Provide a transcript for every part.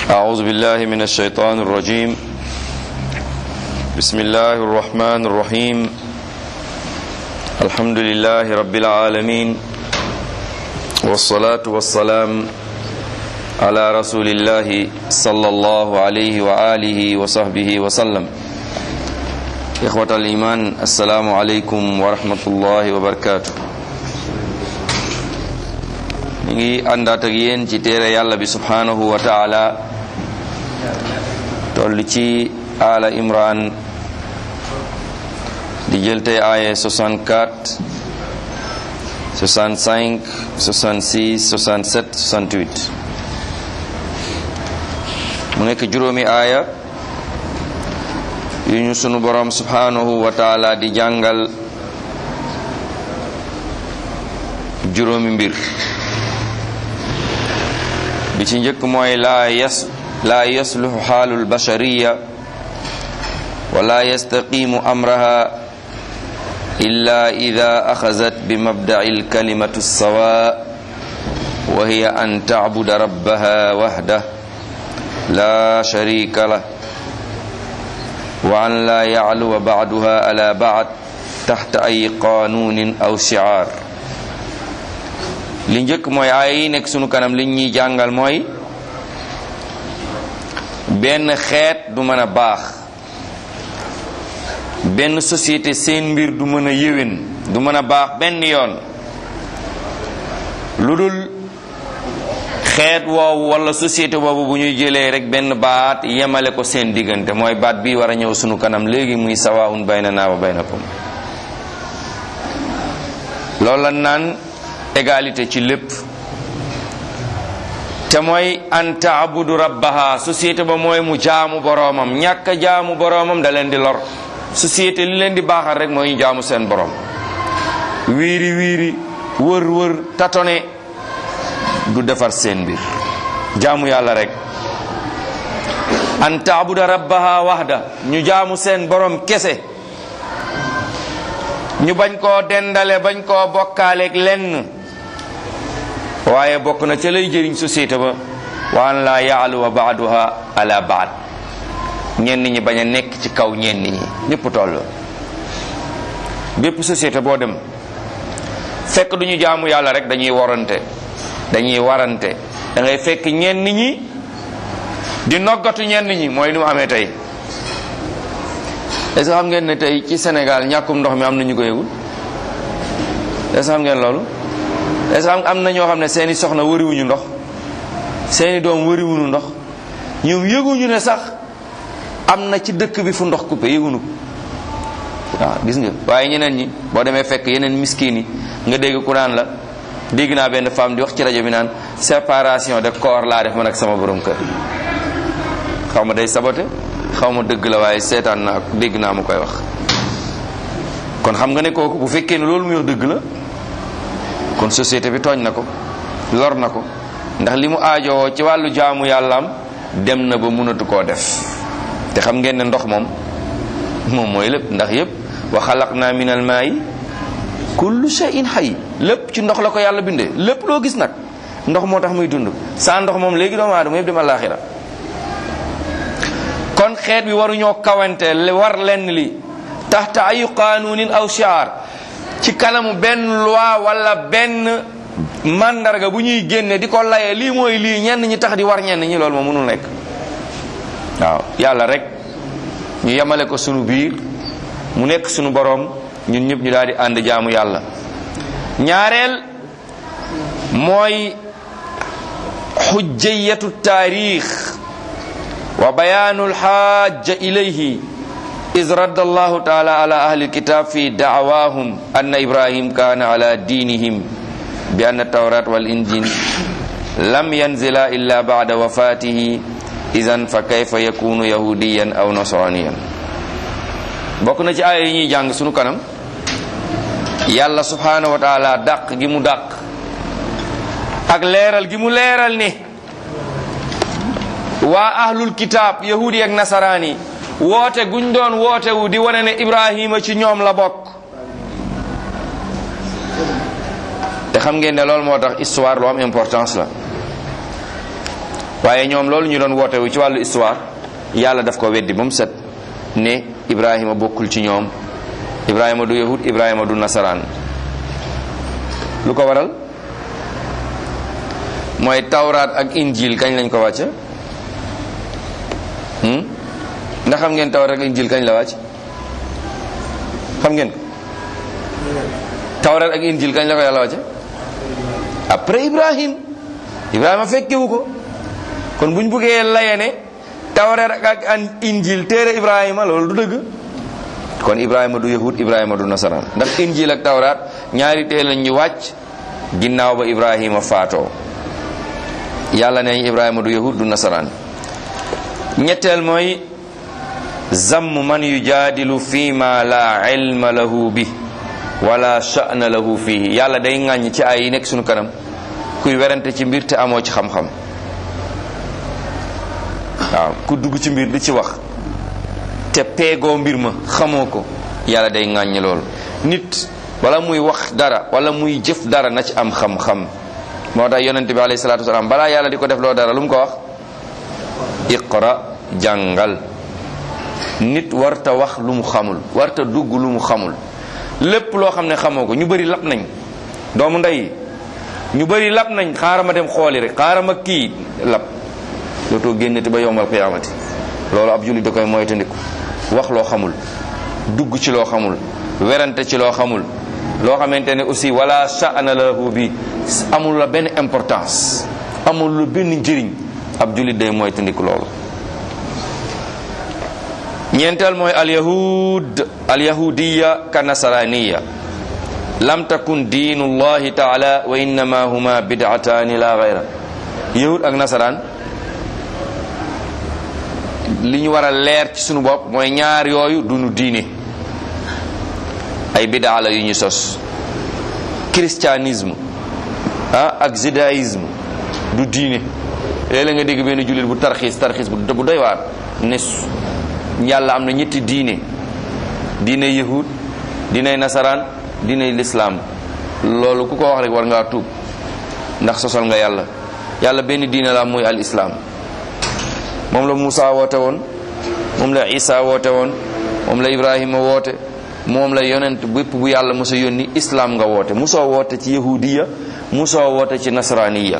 أعوذ بالله من الشيطان الرجيم بسم الله الرحمن الرحيم الحمد لله رب العالمين والصلاة والسلام على رسول الله صلى الله عليه وآله وصحبه وسلم إخوة الإيمان السلام عليكم ورحمة الله وبركاته ñu ngi àndaat ak yéen ci téere yàlla bi subhanahu wa taala toll ci ala imran di jël tey aaye 64 65 66 67 68 mu nekk juróomi aaya yu ñu sunu borom subhanahu wa taala di jàngal juróomi mbir bi ci njëkk mooy laa yas laa yasluxu xaalu lbashariya wala yastaqimu amraha illa ida axazat bi mabdaci lkalimatu lsawa wa hiya an tacbuda rabbaha waxdah la sharika lah wa an laa yacluwa bacduha ala bacd taxta ay qanuunin aw shicaar li njëkk mooy aaya yi nekk sunu kanam li ñuy jàngal mooy benn xeet du mën a baax benn société seen mbir du mën a yéwén du mën a baax benn yoon lu dul xeet woowu wala société boobu bu ñuy jëlee rek benn baat yemale ko seen diggante mooy baat bi war a ñëw sunu kanam léegi muy sawaun baynana wa baynakum loolu la naan égalité ci lépp te mooy an taabudu rabbaha société ba mooy mu jaamu boroomam ñàkk a jaamu boroomam da leen di lor société li leen di baaxal rek mooy ñu jaamu seen boroom wiiri wiiri wër wër tatone du defar seen mbir jaamu yàlla rek an taabuda rabbaha wahda ñu jaamu seen boroom kese ñu bañ koo dendale bañ koo bokkaaleeg lenn waaye bokk na ca lay jëriñ société ba wa an laa yaaluwa baaduha ala baad ñenn ñi bañ a nekk ci kaw ñenn ñi ñëpp toll bépp société boo dem fekk du ñu jaamu yàlla rek dañuy warante dañuy warante da ngay fekk ñenn ñi di noggatu ñenn ñi mooy ni mu amee tey est-ce que xam ngeen ne tey ci Sénégal ñàkkum ndox mi am na ñu ko yëgul est-ce que xam ngeen loolu est-ce que am na ñoo xam ne seeni soxna wëriwuñu ndox seeni doom wëriwuñu ndox ñoom yëguñu ne sax am na ci dëkk bi fu ndox coupé yëguñu ko waaw gis nga waaye ñeneen ñi boo demee fekk yeneen miskin yi nga dégg ku naan la dégg naa benn femme di wax ci rajo bi naan séparation de corps laa def man ak sama borom kër xaw ma day saboté xaw ma dëgg la waaye seetaan naa dégg naa mu koy wax kon xam nga ne kooku bu fekkee ne loolu muy wax dëgg la kon société bi tooñ na ko lor na ko ndax li mu aajowoo ci wàllu jaamu yàllaam dem na ba mënatu koo def te xam ngeen ne ndox moom moom mooy lépp ndax yépp wa xalaqna min al maayi kullu shay'in hayy lépp ci ndox la ko yàlla bindee lépp loo gis nag ndox moo tax muy dund saa ndox moom léegi doomu aadama yëpp dem àllaaxira kon xeet bi waruñoo kawante war lenn li taxta ayu qaanuunin aw shiar ci kanamu benn loi wala benn mandarga bu ñuy génne di ko layee lii mooy lii ñenn ñi tax di war ñenn ñi loolu moo mënul nekk waaw yàlla rek ñu yemale ko sunu biir mu nekk sunu boroom ñun ñëpp ñu daal di ànd jaamu yàlla ñaareel mooy xujjiyatu taarix wa bayaanu alxaaja ilayhi is radda allahu taala ala ahli alkitab fi dacwaahum anna ibrahim kaana ala diinihim bi anna tawrat wal injil lam yanzila illa bacda wafatihi idan fa kayfa yakunu yahudiyan aw nasraniyan bokk na ci aaya yi ñuy jàng sunu kanam yàlla subhanahu wa taala dàq gi mu dàq ak leeral gi mu leeral ni waa ahlul kitaab yahudi ak nasaraani woote guñ doon woote wu di wane ne ibrahima ci ñoom la bokk te xam ngeen ne loolu moo tax histoire lu am importance la waaye ñoom loolu ñu doon woote wu ci wàllu histoire yàlla daf ko weddi ba mu set ne ibrahima bokkul ci ñoom ibrahima du yahud ibrahima du nasaraan lu ko waral mooy tawraat ak injil kañ lañ ko wàcce ndax xam ngeen tawraat ak injil kañ la wàcc xam ngeen ko tawraat ak injil kañ la ko yàlla wàcce après ibrahim ibrahima fekkewu ko kon buñ buggee laye ne tawraat ak an injil téere ibrahima loolu du dëgg kon ibrahima du yahud ibrahima du nasaraan ndax injil ak tawraat ñaari téere lañ ñu wàcc ginnaaw ba ibrahima faatoo yàlla ne ibrahima du yahud du nasaraan ñetteel mooy zamm man yujaadilu fi ma la ilma lahu bi wala sha'na lahu fihi yàlla day ŋàññ ci ay yi nekk suñu kanam kuy werante ci mbir te amoo ci xam-xam waaw ku dugg ci mbir di ci wax te peegoo mbir ma xamoo ko yàlla day ŋàññ loolu nit wala muy wax dara wala muy jëf dara na ci am xam-xam moo tax yonente bi alayhi salatu wasalaam balaa yàlla di ko def loo dara lu mu ko wax iqra jàngal nit warta wax lu mu xamul warta dugg lu mu xamul lépp loo xam ne xamoo ko ñu bëri lap nañ doomu ndey ñu bëri lap nañ xaaral ma dem xooli rek xaaral ma kii lap dootoo génnati ba yombal qiyaamati loolu ab jullit da koy moytandiku wax loo xamul dugg ci loo xamul werante ci loo xamul loo xamante ne aussi wala sha'na lahu bi amul la benn importance amul la benn njëriñ ab jullit day moytandiku loolu ñeenteel mooy alyahud alyahudiya ka nasaraniya lam takun diinu llahi taala wa innama huma bid'atani la gayra yahud ak nasaraan li ñu war a leer ci sunu bopp mooy ñaar yooyu dunu diine ay bidaa la yu ñu sos christianisme ah ak judaïsme du diine léeg-léeg nga dégg benn jullit bu tarxiis tarxiis bu bu doy waar ne yàlla am na ñetti diine diine yahud diine nasaraan diine lislaam loolu ku ko wax rek war ngaa tuub ndax sosal nga yàlla yàlla benn diine la muy al islaam moom la Moussa woote woon moom la Isa woote woon moom la Ibrahima woote moom la yonent bépp bu yàlla mosa yónni islaam nga woote musoo woote ci yahudiya musoo woote ci nasraniya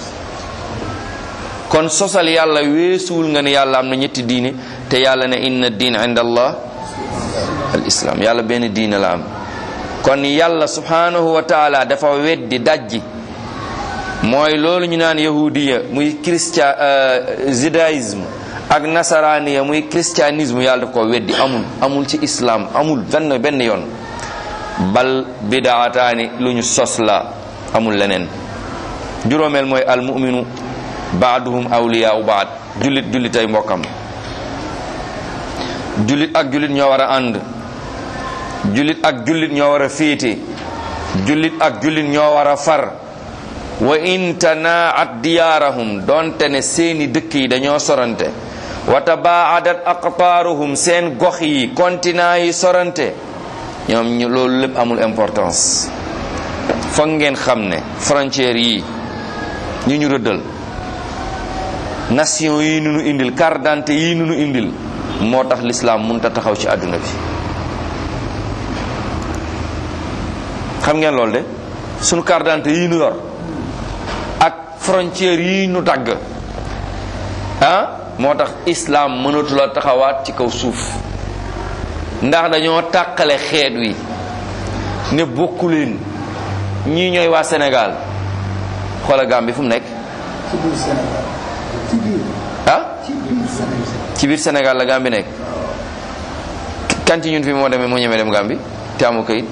kon sosal yàlla weesuwul nga ne yàlla am na ñetti diine te yàlla ne inna diin inda allah al islam yàlla benn diine la am kon yàlla subhanahu wa taala dafa weddi dajji mooy loolu ñu naan yahudiya muy christian judaïsme ak nasaraniya muy christianisme yàlla daf ko weddi amul amul ci islam amul benn benn yoon bal bidaataani lu ñu sos la amul leneen juróomeel mooy al muminu baaduhum awliyaau baad jullit jullit ay mbokkam jullit ak jullit ñoo war a ànd jullit ak jullit ñoo war a féete jullit ak jullit ñoo war a far wa in tanaat diyaarahum donte ne seeni dëkk yi dañoo sorante wa tabaadat aqtaaruhum seen gox yi continent yi sorante ñoom ñu loolu lépp amul importance foog ngeen xam ne frontières yi ñu ñu rëddal nation yi nu nu indil carte d'identité yi nu nu indil moo tax l'islam mënut a taxaw ci àdduna bi xam ngeen loolu de sunu carte d'identité yi nu yor ak frontières yi nu dagg ah moo tax islam mënatula taxawaat ci kaw suuf ndax dañoo tàqale xeet wi ne bokku leen ñii ñooy waa Sénégal xoola Gambie fu mu nekk ah ci biir Sénégal la Gambie nekk kan ci ñun fi moo demee moo ñemee dem Gambie te amu kayit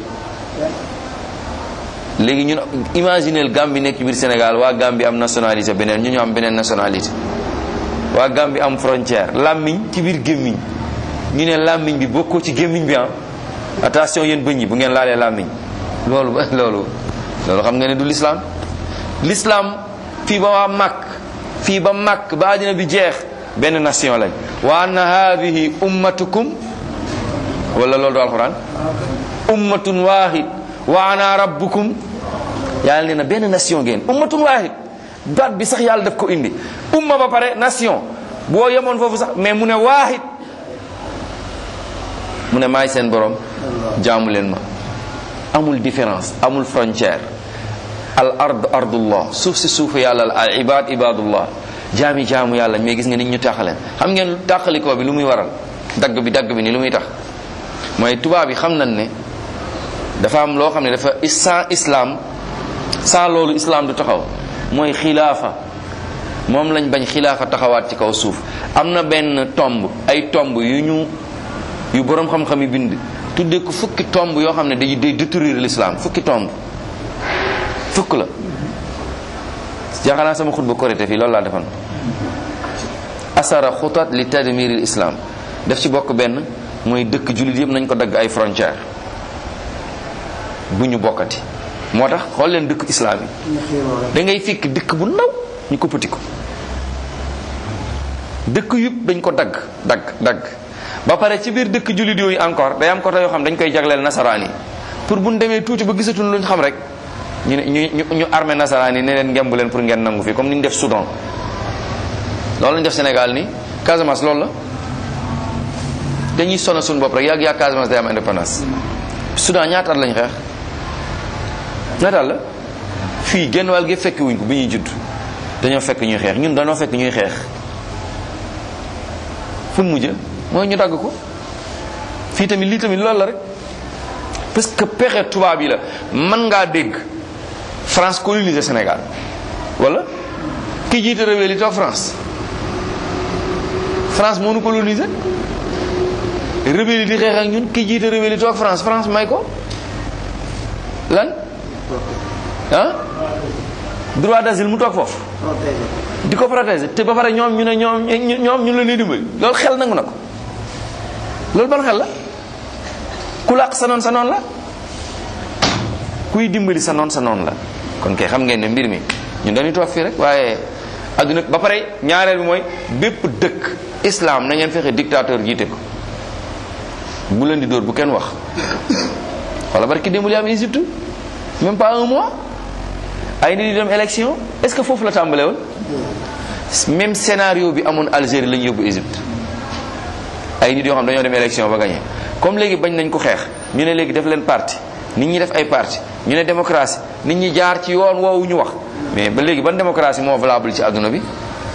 léegi ñun imagineel Gambie nekk ci biir Sénégal waa Gambie am nationalité beneen ñu ñu am beneen nationalité waa Gambie am frontière làmmiñ ci biir gémmiñ ñu ne làmmiñ bi bokkoo ci gémmiñ bi ah attention yéen bëñ yi bu ngeen laalee làmmiñ loolu loolu loolu xam nga ne du l'islam l'islam fii ba waa màkk fii ba màkk ba àddina bi jeex benn nation lañ wa anna hadihi ummatukum wala loolu du alquran ummatun wahid wa ana rabbukum yàlla nee na benn nation ngeen ummatun wahid baat bi sax yàlla daf ko indi umma ba pare nation boo yemoon foofu sax mais mu ne waahid mu ne maay seen borom jaamu leen ma amul différence amul frontière al ard ardullah suuf si suufu yàlla la al ibad ibadullah jaami jaamu yàlla mais gis nga nit ñu tàqaleen xam ngeen tàqalikoo bi lu muy waral dagg bi dagg bi ni lu muy tax mooy tubaab yi xam nañ ne dafa am loo xam ne dafa sans islam sans loolu islam du taxaw mooy xilaafa moom lañ bañ xilaafa taxawaat ci kaw suuf am na benn tomb ay tomb yu ñu yu borom xam-xam yi bind tuddee ko fukki tomb yoo xam ne day day détruire l'islam fukki tomb fukk la jaaxal naa sama xutba korité fii loolu laa defoon asara xutat li tadmiril islam daf ci bokk benn mooy dëkk jullit yëpp nañ ko dagg ay frontière bu ñu bokkati moo tax xool leen dëkk islam yi da ngay fekk dëkk bu ndaw ñu ko pëti ko dëkk yëpp dañ ko dagg dagg dagg ba pare ci biir dëkk jullit yooyu encore day am côté yoo xam dañ koy jagleel nasaraan yi pour bu ñu demee tuuti ba gisatuñ luñ xam rek ñu ne ñu ñu armé nasaraan yi ne leen ngemb leen pour ngeen nangu fii comme ni ñu def Soudan loolu lañ def Sénégal ni Casamance loolu la dañuy sonal suñu bopp rek yàgg yàgg Casamance day am indépendance Soudan ñaata at lañ xeex ñaata at la fii genn wàll gi fekki wuñ ko bi ñuy judd dañoo fekk ñuy xeex ñun dañoo fekk ñuy xeex fu mu mujj mooy ñu dagg ko fii tamit lii tamit loolu la rek parce que pexe tubaab yi la mën ngaa dégg France coloniser Sénégal wala ki jiite réew li toog France France moo nu coloniser rebelle di xeex ak ñun ki jiite rebelle toog France France may ko lan ah droit d'asile mu toog foofu di ko protéger te ba pare ñoom ñu ne ñoom ñoom ñu la ñuy dimbali loolu xel nangu na ko loolu ban xel la ku làq sa noon sa noon la kuy dimbali sa noon sa noon la kon kay xam ngeen ne mbir mi ñun dañuy toog fii rek waaye adduna ba pare ñaareel bi mooy bépp dëkk islam na ngeen fexe dictateur jiite ko bu leen di dóor bu kenn wax wala barki démb li am Égypte même pas un mois ay nit di dem élection est-ce que foofu la tàmbale woon même scénario bi amoon Algérie la ñu yóbbu Égypte ay nit yoo xam dañoo dem élection ba gagné comme léegi bañ nañ ko xeex ñu ne léegi def leen parti nit ñi def ay parti ñu ne démocratie nit ñi jaar ci yoon woowu ñu wax mais ba léegi ban démocratie moo valable ci àdduna bi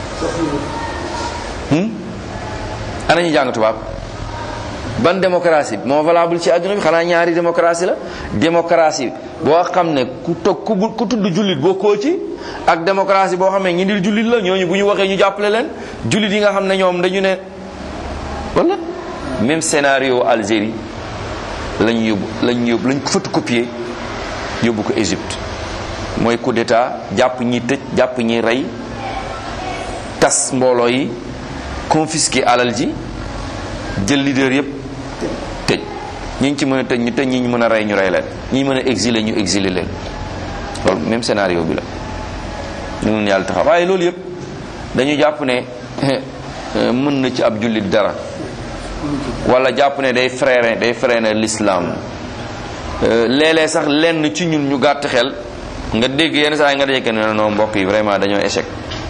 ana ñu jàng tubaab ban démocratie moo valable ci àdduna bi xanaa ñaari démocratie la démocratie boo xam ne ku toog ku ku tudd jullit boo koo ci ak démocratie boo xam ne ñi di jullit la ñooñu bu ñu waxee ñu jàppale leen jullit yi nga xam ne ñoom dañu ne wala même scénario Algérie lañ yóbbu lañ yóbbu lañ photocopier yóbbu ko Égypte mooy coup d'état jàpp ñi tëj jàpp ñi rey tas mbooloo yi confisquer alal ji jël leader yépp tëj ñi ci mën a tëj ñu tëj ñi ñu mën a rey ñu rey leen ñi mën a exiler ñu exiler leen loolu même scénario bi la ñu mun yàlla taxaw waaye loolu yépp dañu jàpp ne mën na ci ab jullit dara wala jàpp ne day freiner day freiner l'islam léeg-léeg sax lenn ci ñun ñu gàtt xel nga dégg yenn saa yi nga dajeke ne non mbokk yi vraiment dañoo échec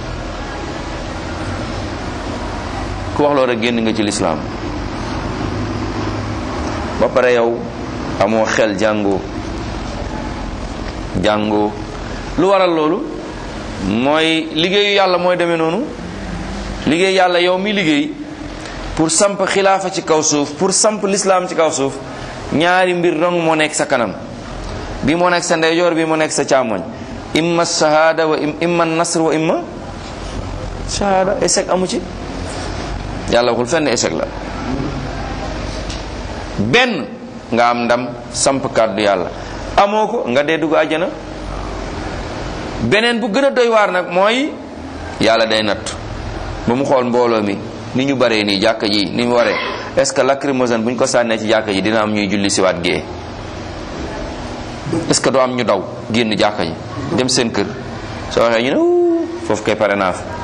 ku wax loolu rek génn nga ci l'islam ba pare yow amoo xel jàngoo jàngoo lu waral loolu mooy liggéeyu yàlla mooy demee noonu liggéey yàlla yow mi liggéey pour samp xilaafa ci kaw suuf pour samp l'islam ci kaw suuf ñaari mbir dong moo nekk sa kanam bi moo nekk sa ndeyjoor bi moo nekk sa càmmoñ imma shahada wa imma nasr wa imma shahada échec amu ci yàlla waxul fenn échec la benn nga am ndam samp kàddu yàlla amoo ko nga dee dugg àjjana beneen bu gën a doy waar nag mooy yàlla day natt ba mu xool mbooloo mi ni ñu baree nii jàkka ji ni mu waree est ce que lacrymogène bu ñu ko sànnee ci jàkka ji dina am ñuy julli siwaat gée est ce que doo am ñu daw génn jàkka ji dem seen kër soo waxee ñu ne foofu kay pare naa fa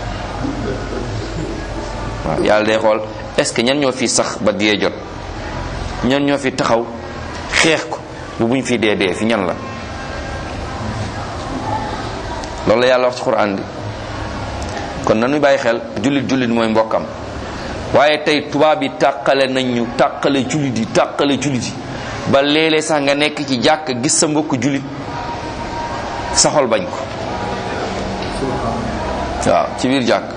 waaw yàlla day xool est ce que ñan ñoo fi sax ba dee jot ñan ñoo fi taxaw xeex ko bu buñ fi dee dee fi ñan la loolu la yàlla wax ci quran bi kon nañu bàyyi xel jullit jullit mooy mbokkam waaye tey tubaab yi tàqale nañ ñu tàqale jullit yi tàqale jullit yi ba léeg-léeg sax nga nekk ci jàkk gis sa mbokk jullit sa xol bañ ko waaw ci biir jàkk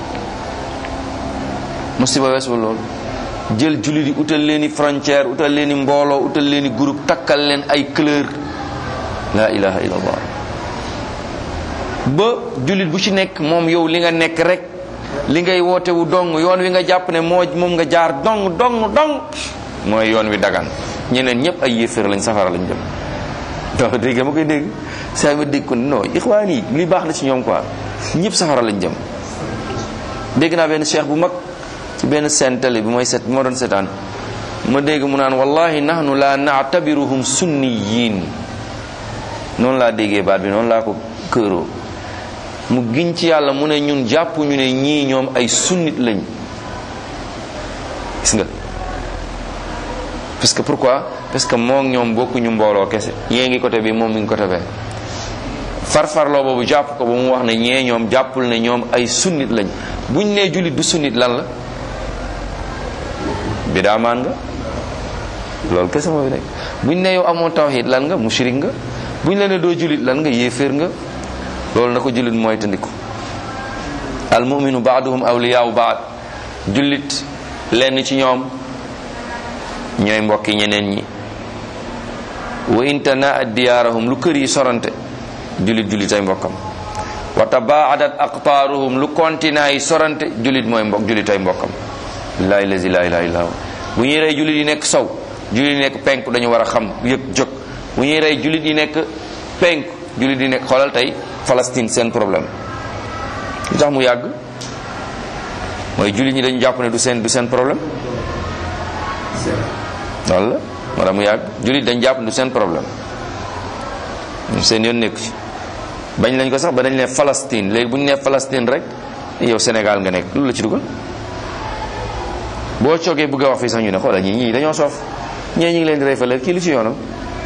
musiba weesul loolu jël jullit yi utal leen i frontière utal leen i mbooloo utal leen i groupe takkal leen ay couleur la ilaha illallah ba jullit bu ci nekk moom yow li nga nekk rek li ngay woote wu dong yoon wi nga jàpp ne moo moom nga jaar dong dong dong mooy yoon wi dagan ñeneen ñëpp ay yéeféer lañ safara lañ jëm donc dégg ma koy dégg saa ma dégg ko non ixwaan yi li baax na ci ñoom quoi ñëpp safara lañ jëm dégg naa benn cheikh bu mag ci benn seen télé bi mooy set bi ma doon setaan ma dégg mu naan wallahi nahnu la naatabiruhum sunniyin noonu laa déggee baat bi noonu laa ko këeroo mu giñ ci yàlla mu ne ñun jàpp ñu ne ñii ñoom ay sunnit lañ gis nga parce que pourquoi parce que moo ñoom bokkuñu mbooloo kese yée ngi côté bi moom mi ngi côté bee farfarloo boobu jàpp ko ba mu wax ne ñee ñoom jàppul ne ñoom ay sunnit lañ buñ nee jullit du sunnit lan la bidaamaan nga loolu kese moo fi nekk buñ ne yow amoo tawhid lan nga mushrik nga buñ la ne doo jullit lan nga yéeféer nga loolu na ko jullit mooy tandiku al muminu baaduhum awliyaawu baad jullit lenn ci ñoom ñooy mbokki ñeneen ñi wa intana diyaarahum lu kër yi sorante jullit jullit ay mbokkam wa tabaadat aqtaaruhum lu continent yi sorante jullit mooy mbokk jullit ay mbokkam billahi lazi la ilaha illa bu ñuy rey jullit yi nekk sow jullit yi nekk penk dañu war a xam yëg jóg bu ñuy rey jullit yi nekk penk jullit yi nekk xoolal tey Palestine seen problème lu tax mu yàgg mooy jullit ñi dañu jàpp ne du seen du seen problème loolu la moo tax mu yàgg jullit dañu jàpp ne du seen problème seen yoon nekku ci bañ lañ ko sax ba dañ ne Palestine léegi bu ñu nee Palestine rek yow Sénégal nga nekk loolu la ci dugal boo coogee bëgg a wax fii sax ñu ne xoolal ñii ñii dañoo soof ñee ñi ngi leen di rey fële kii lu ci yoonam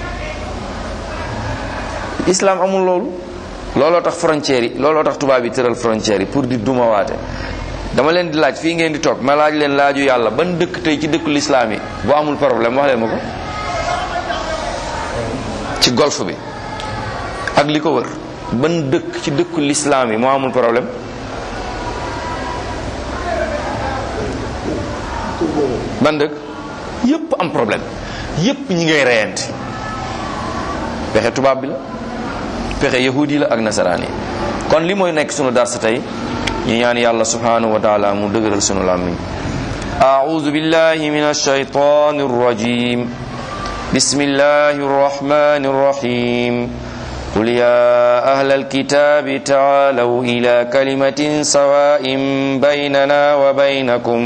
islam amul loolu looloo tax frontières yi looloo tax tubaab yi tëral frontières yi pour di dumawaate dama leen di laaj fii ngeen di toog ma laaj leen laaju yàlla ban dëkk tey ci dëkku lislaam yi bu amul problème wax leen ma ko ci golfe bi ak li ko wër ban dëkk ci dëkku lislaam yi moo amul problème ban dëkk yépp am problème yépp ñi ngay reyante pexe tubaab bi la pexe yahudi la ak nasaraan yi kon li mooy nekk sunu darsa tey ñu ñaan yàlla subhanahu wa taala mu dëgëral sunu làmmiñ أعوذ بالله من الشيطان الرجيم بسم الله الرحمن الرحيم قل يا أهل الكتاب تعالوا إلى كلمة سواء بيننا وبينكم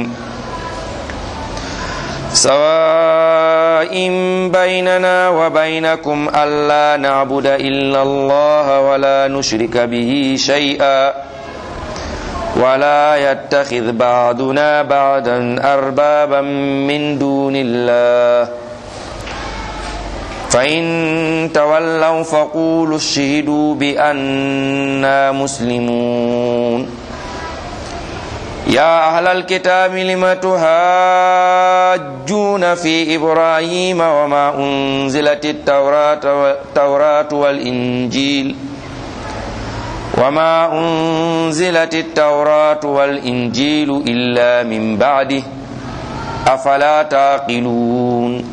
سواء بيننا وبينكم ألا نعبد إلا الله ولا نشرك به شيئا ولا يتخذ بعضنا بعضا أربابا من دون الله فإن تولوا فقولوا اشهدوا بأننا مسلمون يا أهل الكتاب لم تهاجون في إبراهيم وما أنزلت التوراة التوراة والإنجيل وما أنزلت التوراة والإنجيل إلا من بعده أفلا تعقلون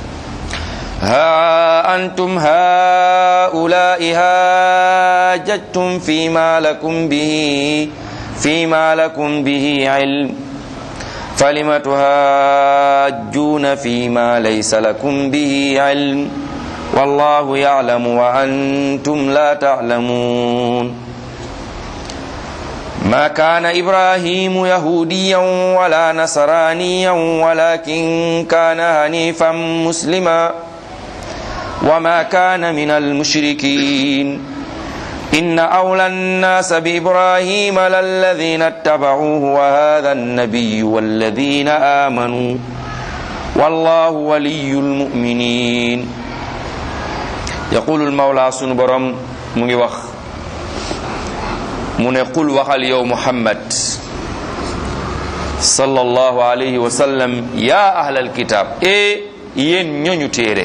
ها أنتم هؤلاء هاججتم فيما لكم به فيما لكم به علم فلم تهاجون فيما ليس لكم به علم والله يعلم وأنتم لا تعلمون ما كان إبراهيم يهوديا ولا نصرانيا ولكن كان هنيفا مسلما وما كان من المشركين إن أولى الناس بإبراهيم للذين اتبعوه وهذا النبي والذين آمنوا والله ولي المؤمنين يقول المولى سن borom mu ngi wax mu ne qul waxal yow muhammad sallallahu alayhi wa sallam ya ahlal kitab e yéen ñooñu téere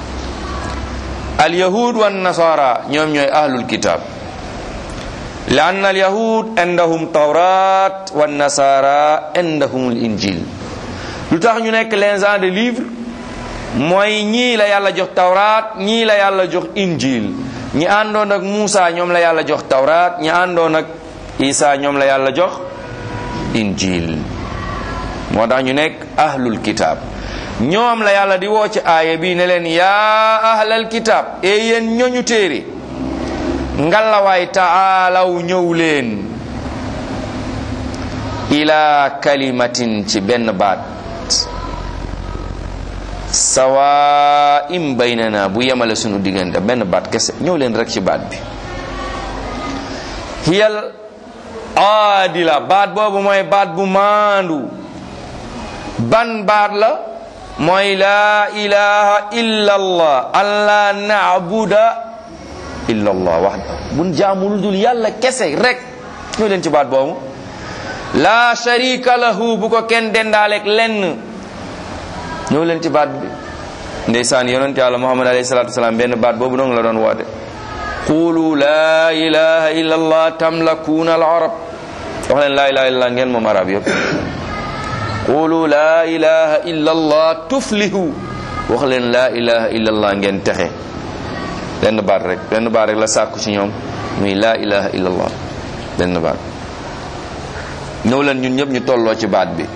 al yahud wan nasara ñoom ñooy ahlul kitab li anna al yahud indahum tawrat wan nasara indahum al injil lu tax ñu nekk les gens de livre mooy ñii la yàlla jox tawraat ñii la yàlla jox injil ñi àndoon ak Muusa ñoom la yàlla jox tawraat ñi àndoon ak Isa ñoom la yàlla jox injil moo tax ñu nekk ahlul kitab ñoom la yàlla di woo ci aaya bi ne leen yaa ahlal kitab e yéen ñoñu téere ngalawaay taalaw ñëw leen ila kalimatin ci benn baat sawa im baynana bu yemale sunu diggante benn baat kese ñëw leen rek ci baat bi hiyal aadila baat boobu mooy baat bu maandu ban baat la mooy laa ilaha illa allah alla naabuda illa allah waxda bun jaamul dul yàlla kese rek ñëw leen ci baat boobu laa sharika lahu bu ko kenn dendaaleeg lenn ñëw leen ci baat bi ndeysaan yonent yàlla muhammad alayhi salatu wasalaam benn baat boobu dong la doon woote qulu laa ilaha illa allah tamlakuuna al arab wax leen laa ilaha illa allah ngeen moom arab yëpp qulu laa ilaha illa allah tuflihu wax leen laa ilaha illa allah ngeen texe benn baat rek benn baat rek la sàkku ci ñoom muy laa ilaha illa allah benn baat ñëw leen ñun ñëpp ñu tolloo ci baat bi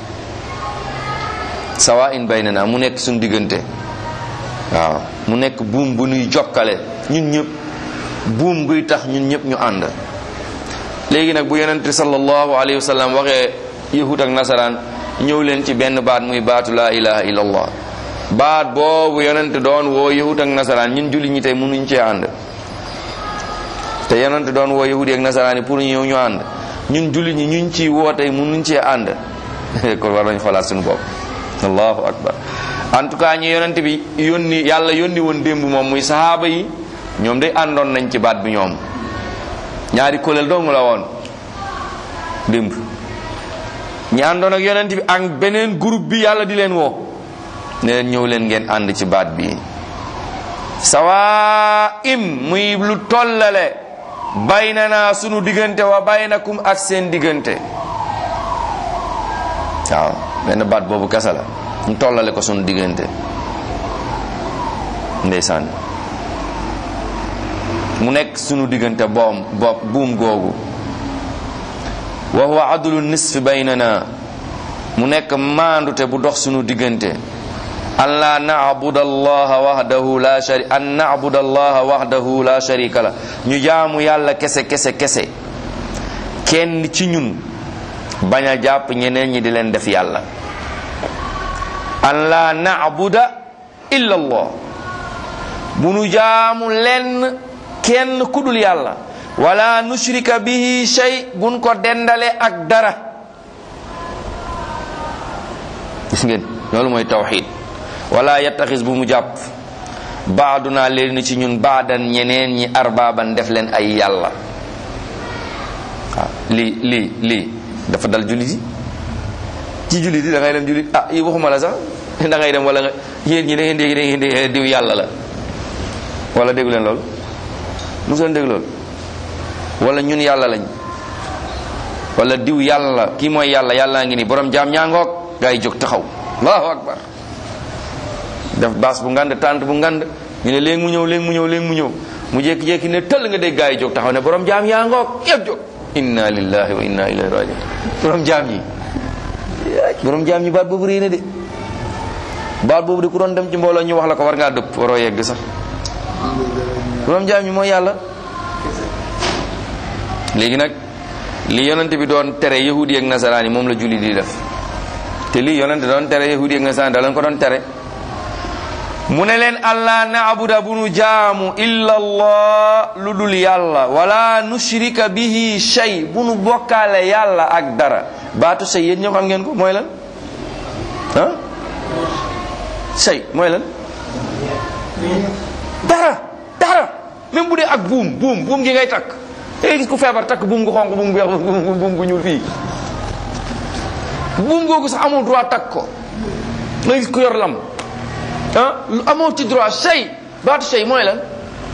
sawa in baynana mu nekk suñu diggante waaw mu nekk buum bu nuy jokkale ñun ñëpp buum guy tax ñun ñëpp ñu ànd léegi nag bu yonent sallallahu alayhi wa sallam waxee yahud ak nasaraan ñëw leen ci benn baat muy baatu laa ilaha illallah baat boobu yonent doon woo yahud ak nasaraan ñun julli ñi tey mënuñ cee ànd te yonent doon woo yahud ak nasaraan yi pour ñu ñëw ñu ànd ñun julli ñi ñuñ ci woo tey mënuñ cee ànd kon war nañ xoolaat suñu bopp allahu akbar en tout cas ñi yonent bi yónni yàlla yónni woon démb moom muy sahaaba yi ñoom day àndoon nañ ci baat bi ñoom ñaari kuréel dong la woon démb ñi àndoon ak yonent bi ak beneen groupe bi yàlla di leen woo ne leen ñëw leen ngeen ànd ci baat bi sawa im muy lu tollale baynana sunu diggante wa baynakum ak seen diggante waaw benn baat boobu kasa la ñu tollale ko sunu diggante ndeysaan mu nekk sunu diggante boom bopp buum googu wa huwa adlu nisfi baynana mu nekk maandute bu dox sunu diggante an la na'budu allaha wahdahu la shari an na'budu allaha wahdahu la sharika la ñu jaamu yàlla kese kese kese kenn ci ñun bañ a jàpp ñeneen ñi di leen def yàlla an la na'buda illa allah bu nu jaamu lenn kenn kudul yàlla wala nushrika bihi shay buñ ko dendale ak dara gis ngeen loolu mooy tawxid wala yattaxis bu mu jàpp baaduna leen ci ñun baadan ñeneen ñi arbaaban def leen ay yàlla waaw lii lii lii dafa dal jullit yi ci jullit yi da ngay dem jullit ah yi waxuma la sax da ngay dem wala nga yéen ñi da ngeen dégg da ngeen dégg diw yàlla la wala déggu leen loolu mosu leen dégg loolu wala ñun yàlla lañ wala diw yàlla la kii mooy yàlla yàllaa ngi ni borom jaam ñaangoog gaa yi jóg taxaw allahu akbar def baas bu ngand tànt bu ngand ñu ne léegi mu ñëw léegi mu ñëw léegi mu ñëw mu jékki-jékki ne tëll nga dégg gaa yi jóg taxaw ne borom jaam yaa ngoog yëpp jóg inna lillahi wa inna ilayhi rajiun borom jaam ñi borom jaam ñi baat boobu réy na de baat boobu de ku doon dem ci mbooloo ñu wax la ko war ngaa dëpp waroo yegg sax borom jaam ñi mooy yàlla léegi nag li yonent bi doon tere yahudi ak nasaraan yi moom la julli di def te lii yonent doon tere yahudi ak nasaraan da leen ko doon tere mu ne leen allah naabuda bu nu jaamu illa allah lu dul yàlla wala nushrika bihi shay bu nu bokkaale yàlla ak dara baatu shay yéen ñoo xam ngeen ko mooy lan ah shay mooy lan dara dara même bu dee ak buum buum buum gi ngay takk ngay gis ku feebar takk buum gu xonq buum gu weex buum buum gu ñuul fii buum googu sax amoo droit takk ko nga gis ku yor lam ah amoo ci droit shay baatu shay mooy lan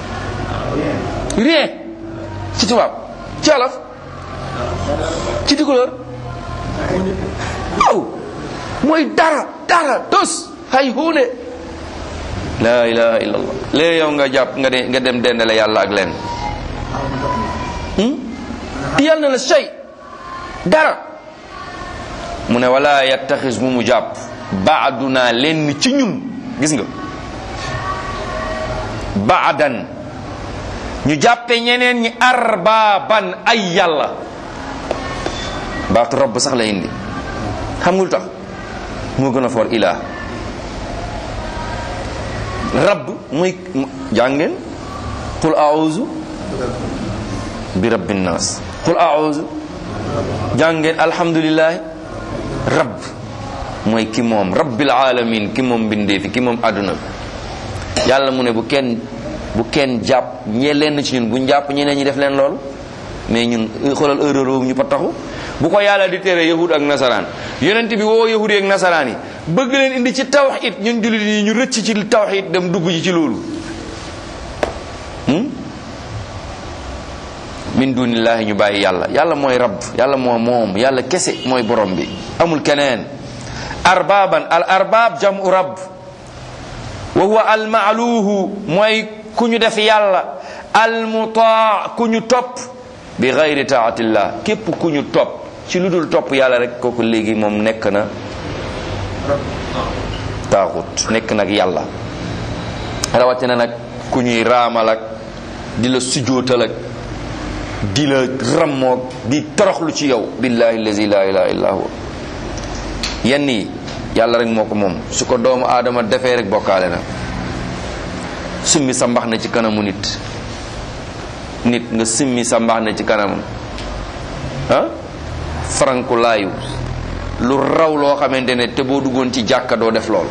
rien ci tubaab ci wolof ci tukulóor waaw mooy dara dara tos hay huune la ilaha illallah léegi yow nga jàpp nga de nga dem dendale yàlla ak leen yàlla na la shay dara mu ne wala yattaxis bu mu jàpp baaduna lenn ci ñun gis nga baadan ñu jàppe ñeneen ñi arbaaban ay yàlla baatu rabb sax la indi xam nga lu tax moo gën a for ilaa rabb muy jàngeen qul a'udhu bi rabbin nas qul a'udhu jàngeen alhamdulillahi rabb mooy ki moom rabbil alamin ki moom mbindee fi ki moom àdduna bi yàlla mu ne bu kenn bu kenn jàpp ñe leen ci ñun bu jàpp ñeneen ñi def leen loolu mais ñun xoolal erreur boobu ñu taxu bu ko yàlla di tere yahud ak nasaraan yonent bi woo yahud ak nasaraan yi bëgg leen indi ci tawxid ñun jullit yi ñu rëcc ci tawxid dem dugg ji ci loolu min dunillahi ñu bàyyi yàlla yàlla mooy rabb yàlla moo moom yàlla kese mooy borom bi amul keneen arbaban al arbab jamu rabb wa huwa al maaluhu mooy ku ñu def yàlla al mutaa ku ñu topp bi gayri taatillah képp ku ñu topp ci lu dul topp yàlla rek kooku léegi moom nekk na taaxut nekk nag yàlla rawatina nag ku ñuy raamal ak di la sujootal ak di la rammoog di toroxlu ci yow billahi allazi la ilaha illa huwa yenn yi yàlla rek moo ko moom su ko doomu aadama defee rek bokkaale na summi sa mbax na ci kanamu nit nit nga simmi sa mbax na ci kanamam ah faranku laayu lu raw loo xamante ne te boo duggoon ci jàkka doo def lool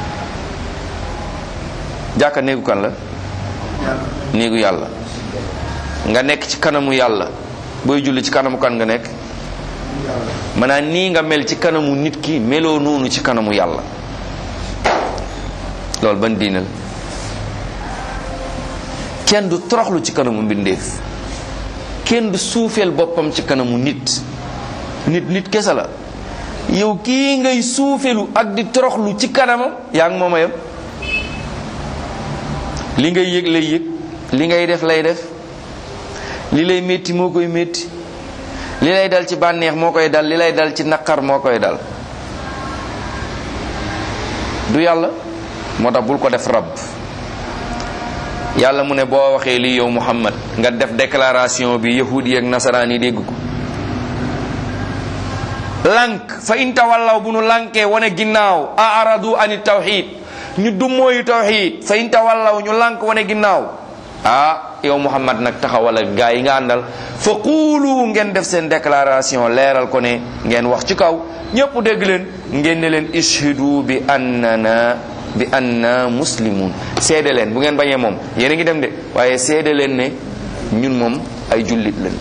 jàkka néegu kan la néegu yàlla nga nekk ci kanamu yàlla booy julli ci kanamu kan nga nekk maanaam nii nga mel ci kanamu nit ki meloo noonu ci kanamu yàlla loolu ban diine la kenn du toroxlu ci kanamu mbindeef kenn du suufeel boppam ci kanamu nit nit nit kese la yow kii ngay suufelu ak di toroxlu ci kanamam yaa ngi mooma yam li ngay yëg lay yëg li ngay def lay def li lay métti moo koy métti li lay dal ci bànneex moo koy dal li lay dal ci naqar moo koy dal du yàlla moo tax bul ko def rab yàlla mu ne boo waxee lii yow muhammad nga def déclaration bi yahudi ak nasaraan yi dégg ko lank fa in tawallaw bu nu lankee wane ginnaaw a aradu ani tawxid ñu dummóoyu tawxid fa in tawallaw ñu lank wane ginnaaw ah yow muhammad nag taxawal ak gaa yi nga àndal fa quulu ngeen def seen déclaration leeral ko ne ngeen wax ci kaw ñépp dégg leen ngeen ne leen ishhidu bi annana bi anna muslimun seede leen bu ngeen bañee moom yéen a ngi dem de waaye seede leen ne ñun moom ay jullit lañ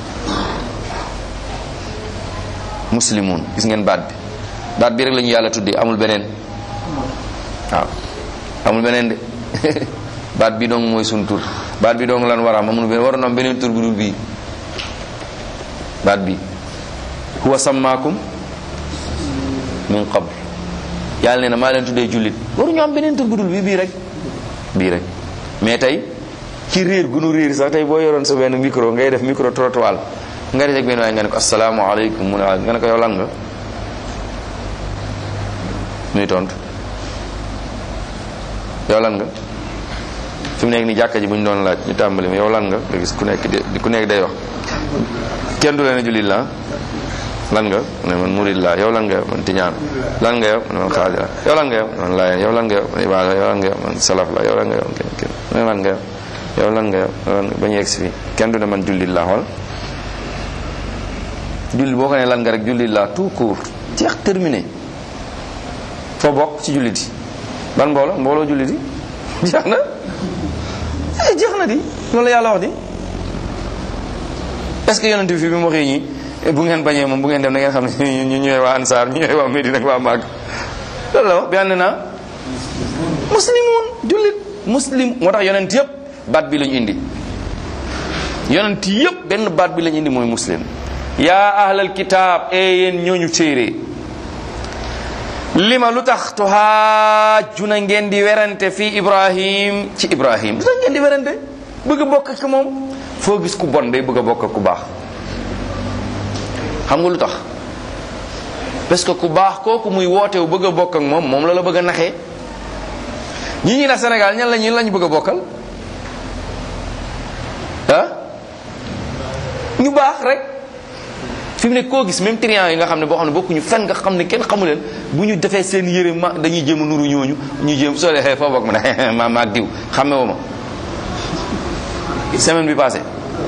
muslimun gis ngeen baat bi baat bi rek la ñu yàlla tuddee amul beneen waaw amul beneen de baat bi dong mooy sun tur baat bi dong lan war a am amul beneen waroon am beneen tur bu dul bii baat bi huwa sammaakum min qabl yàlla nee na maa leen tuddee jullit waruñu am beneen tur bu dul bii bii rek bii rek mais tey ci réer gu nu réer sax tey boo yoroon sa benn micro ngay def micro trottoir nga def ak benn waaye nga ne ko asalaamaaleykum mu ne waaw nga ne ko yow lan nga muy tontu yow lan nga fi mu nekk ni jàkka ji bu ñu doon laaj ñu tàmbali ma yow lan nga nga gis ku nekk di ku nekk day wax kenn du leen a jullit la lan nga ne man murid la yow lan nga yow man tiñaan lan nga yow man man xaadira yow lan nga yow man laayeen yow lan nga yow man ibaada yow lan nga yow man salaf la yow lan nga yow kenn kenn lan nga yow yow lan nga yow ba ñu yegg si fii kenn du ne man jullit la xool jullit boo ko ne lan nga rek jullit la tout court jeex terminé foo bokk ci jullit yi ban mbooloo mbooloo jullit yi jeex na eh jeex na di loolu la yàlla wax di est ce que yonent bi fi bi mu waxee ñi bu ngeen bañee moom bu ngeen dem da ngeen xam ne ñu ñooy waa ansaar ñu ñooy waa Medina ak waa Màgg loolu la wax bi ànd naa muslimoon jullit muslim moo tax yonent yëpp baat bi lañu indi yonent yëpp benn baat bi lañu indi mooy muslim yaa ahlal kitaab e yéen ñooñu téere lima lu tax tuhaajuna ngeen di werante fii ibrahim ci ibrahim lu tax ngeen di werante bëgg a bokk ak moom foo gis ku bon day bëgg a bokk ak ku baax xam nga lu tax parce que ku baax kooku muy wootewu bëgg a bokk ak moom moom la la bëgg a naxee ñi ñi na Sénégal ñan la ñi lañu bëgg a bokkal ah ñu baax rek fi mu ne koo gis même triant yi nga xam ne boo xam ne bokkuñu fenn nga xam ne kenn xamu leen bu ñu defee seen yére ma dañuy jéem a nuru ñooñu ñu jéem soo dee foo bokk ma ne ma maag diw xamme woo ma semaine bi passé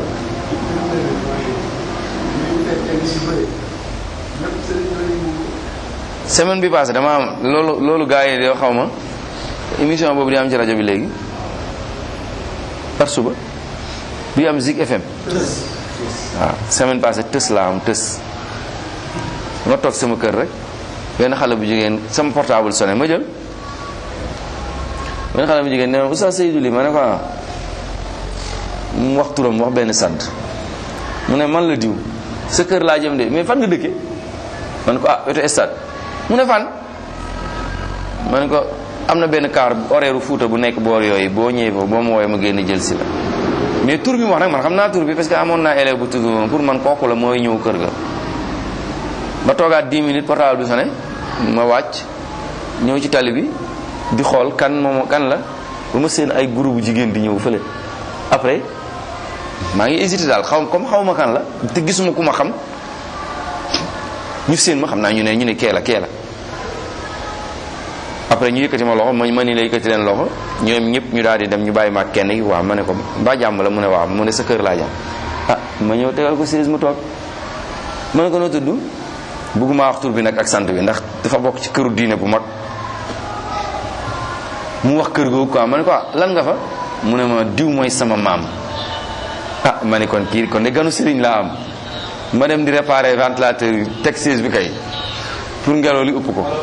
semaine bi passé dama am loolu loolu gars yi yoo xaw ma émission boobu di am ci rajo bi léegi par suba bi am Zik FM waaw semaine passée tës laa am tës ma toog sama kër rek benn xale bu jigéen sama portable sonné ma jël benn xale bu jigéen nee na Oustaz Seydou li ma ne ko ah mu wax turam wax benn sant mu ne man la diw sa kër laa jëm de mais fan nga dëkke man ko ah wetu stade mu ne fan ma ne ko am na benn car horaire Fuuta bu nekk boor yooyu boo ñëwee foofu boo ma woowee ma génn jël si la mais tur bi mu wax nag man xam naa tur bi parce que amoon naa élève bu tudd moom pour man kooku la mooy ñëw kër ga ba toogaat 10 minutes portable bi sonné ma wàcc ñëw ci tali bi di xool kan moom kan la ba ma seen ay groupe jigéen di ñëw fële après maa ngi hésité daal xaw comme xaw ma kan la te gisuma ku ma xam ñu seen ma xam naa ñu ne ñu ne kee la kee la après ñu yëkkati ma loxo ma ma ni la yëkkati leen loxo ñoom ñëpp ñu daal di dem ñu bàyyi ma kenn gi waaw ma ne ko mbaa jàmm la mu ne waaw mu ne sa kër laa jàmm ah ma ñëw tegal ko siis mu toog ma ne ko noo tudd bëgguma wax tur bi nag ak sant bi ndax dafa bokk ci këru diine bu mag mu wax kër googu quoi ma ne ko ah lan nga fa mu ne ma diw mooy sama maam ah ma ne kon kii kon de ganu sëriñ laa am ma dem di réparer ventilateur yi teg siis bi kay pour ngelaw li upp ko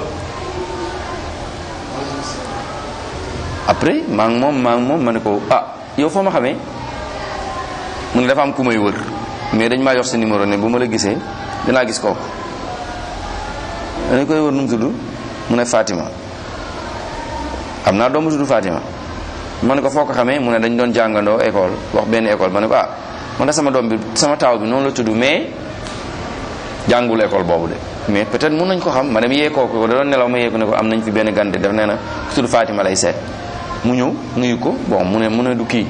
après maa ngi moom maa ngi moom ma ne ko ah yow foo ma xamee mu ne dafa am ku may wër mais dañ maa jox sa numéro ne bu ma la gisee dinaa gis kooku dañ koy wër nu mu tudd mu ne Fatima am naa doomu tudd Fatima ma ne ko foo ko xamee mu ne dañ doon jàngandoo école wax benn école ma ne ko ah man de sama doom bi sama taaw bi noonu la tudd mais jàngul école boobu de mais peut-être mun nañ ko xam ma dem yee kooku da doon nelaw ma yee ko ne ko am nañ fi benn gante def nee na ku tudd Fatima lay seet mu ñëw nuyu ko bon mu ne mu ne du kii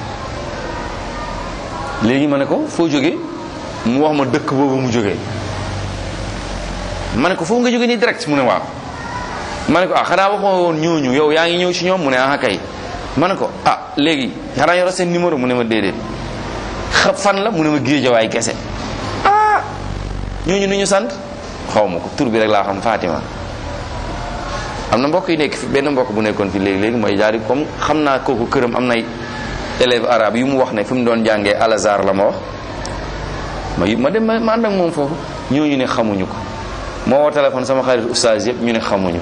léegi ma ne ko foo jógee mu wax ma dëkk boobu mu jógee ma ne ko foofu nga jógee nii direct mu ne waaw ma ne ko ah xanaa waxoo woon ñooñu yow yaa ngi ñëw ci ñoom mu ne ah kay ma ne ko ah léegi xanaa yoro seen numéro mu ne ma déedéet xa fan la mu ne ma géejawaay kese ah ñooñu nu ñu sant xaw ma ko tur bi rek laa xam Fatima am na mbokk yi nekk fi benn mbokk bu nekkoon fi léegi léegi mooy jaari comme xam naa kooku këram am nay élève arabe yu mu wax ne fi mu doon jàngee Al Azhar la ma wax ma ma dem ma ànd ak moom foofu ñooñu ne xamuñu ko moo woo téléphone sama xarit oustaz yëpp ñu ne xamuñu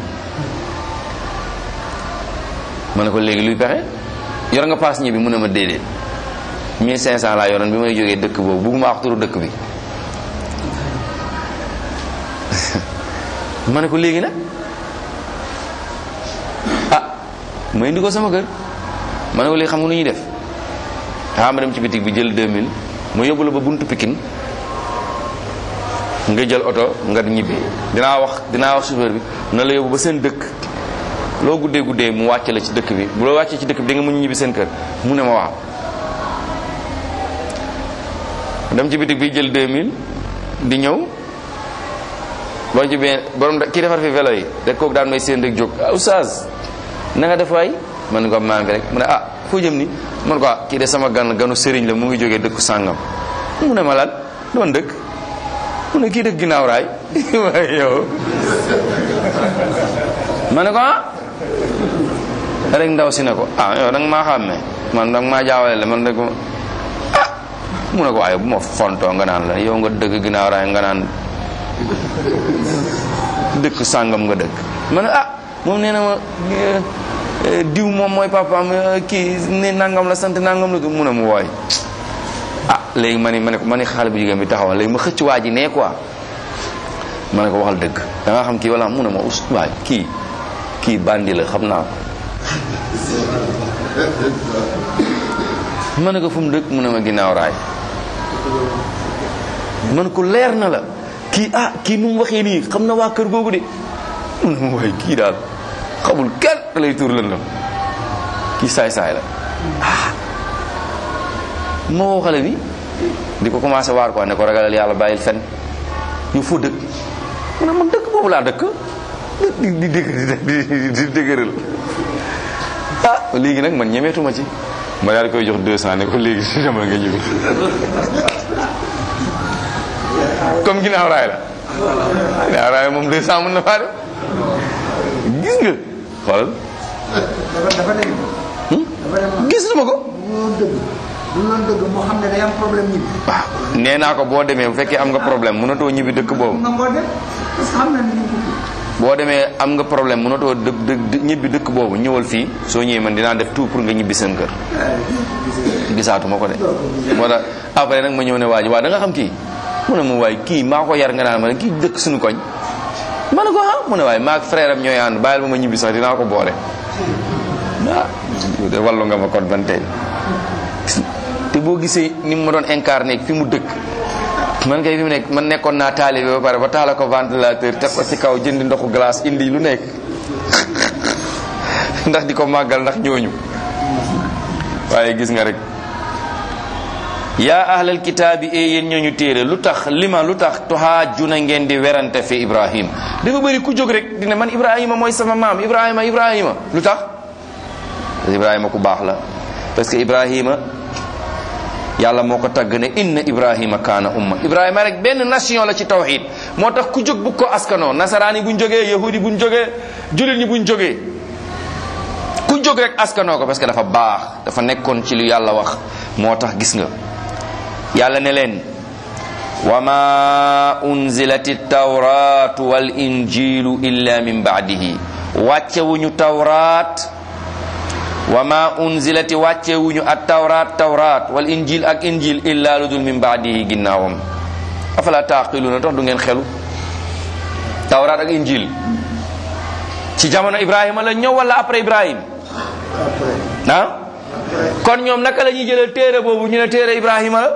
ma ne ko léegi luy pexe yor nga paas ñibbi mu ne ma déedéet 1500 laa yoroon bi may jógee dëkk boobu bugguma wax turu dëkk bi ma ne ko léegi nag ah ma indi ko sama kër ma ne ko léegi xam nga nu ñuy def ah ma dem ci bitig bi jël 2000 ma yóbbu la ba buntu Pikine nga jël oto nga ñibbi dinaa wax dinaa wax chauffeur bi na la yóbbu ba seen dëkk loo guddee guddee mu wàcce la ci dëkk bi bu la wàccee ci dëkk bi da nga mën ñibbi seen kër mu ne ma waaw dem ci bitig bi jël 2000 di ñëw boo ci benn borom kii defar fi vélo yi rek kooku daan may seen rek jóg ah oustaz na nga def waay man ko maa ngi rek mu ne ah foo jëm ni man ko ah kii de sama gan ganu sëriñ la mu ngi jógee dëkku sàngam mu ne ma lan doon dëkk mu ne kii dëkk ginnaaw raay waaye yow ma ne ko ah rek ndaw si ne ko ah yow danga maa xàmmee man danga maa jaawale le man rek ah mu ne ko waaye bu ma fontoo nga naan la yow nga dëgg ginnaaw raay nga naan dëkk sàngam nga dëkk ma ne ah moom nee na ma diw moom mooy papaam kii ne nangam la sant nangam la mu ne mu wooy ah léegi ma ni ma ne ko ma ni xale bu jigéen bi taxawal léegi ma xëcc waa ji nee quoi ma ne ko waxal dëgg da nga xam kii wala mu ne ma us waay kii kii bandi la xam naa ko ma ne ko fu mu dëkk mu ne ma ginnaaw raay man ko leer na la kii ah kii nu mu waxee nii xam na waa kër googu de mu ne ma waay kii daal xamul kenn da lay tuur lëndam kii saay-saay la ah moo xale bi di ko commencé waar quoi ne ko ragalal yàlla bàyyil fen ñu foo dëkk mu ne man dëkk boobu laa dëkk di di dëgër di dëgëral ah léegi nag man ñemeetuma ci ma daal di koy jox 200 ne ko léegi si demal nga ñibbi comme ginnaaw raay la ginnaaw raay moom 200 mën na faa def gis nga xoolal dafa dem dafa dem gis na ma ko bu doon dëgg bu doon dëgg moo xam ne day am problème ñibbi waaw nee naa ko boo demee bu fekkee am nga problème mënatoo ñibbi dëkk boobu nga ngoo dem parce que xam na ni ñu boo demee am nga problème mënatoo dë dë ñibbi dëkk boobu ñëwal fii soo ñëwee man dinaa def tout pour nga ñibbi seen kër gisaatuma ko de moo tax après nag ma ñëw ne waa ji waa da nga xam kii mu ne ma waay kii maa ko yar nga naan ma ne kii dëkk suñu koñ ma ne ko ah mu ne waay maa ak frère am ñooy ànd bàyyil ba ma ñibbi sax dinaa ko boole ah de wallu nga ma kon ban tey te boo gisee ni mu ma doon incarné fi mu dëkk man kay fi mu nekk man nekkoon naa taalibe ba pare ba taala ko ventilateur teg ko ci kaw jëndi ndoxu glace indi lu nekk ndax di ko màggal ndax ñooñu waaye gis nga rek yaa ahlal kitaabi e yéen ñooñu téere lu tax lima lu tax tuhaajuna ngeen di werante fi ibrahim dafa bëri ku jóg rek dina man ibrahima mooy sama maam ibrahima ibrahima lu tax ibrahima ku baax la parce que ibrahima yàlla moo ko tagg ne inna ibrahima kaana umma ibrahima rek benn nation la ci tawxid moo tax ku jóg bu ko askanoo nasaraan yi buñ jógee yahudi buñ jógee julit ñi buñ jógee ku jóg rek askanoo ko parce que dafa baax dafa nekkoon ci lu yàlla wax moo tax gis nga yàlla ne leen wa ma unzilati tawratu wal injilu illa min baadihi wàccewuñu tawraat wa ma unzilati wàccewuñu at tawraat tawraat wal injil ak injil illa lu dul min baadihi ginnaawam afala taqiluna tax du ngeen xelu tawraat ak injil ci jamono ibrahima la ñëw wala après ibrahim ah kon ñoom naka la ñuy jëlee téere boobu ñu ne téere ibrahima la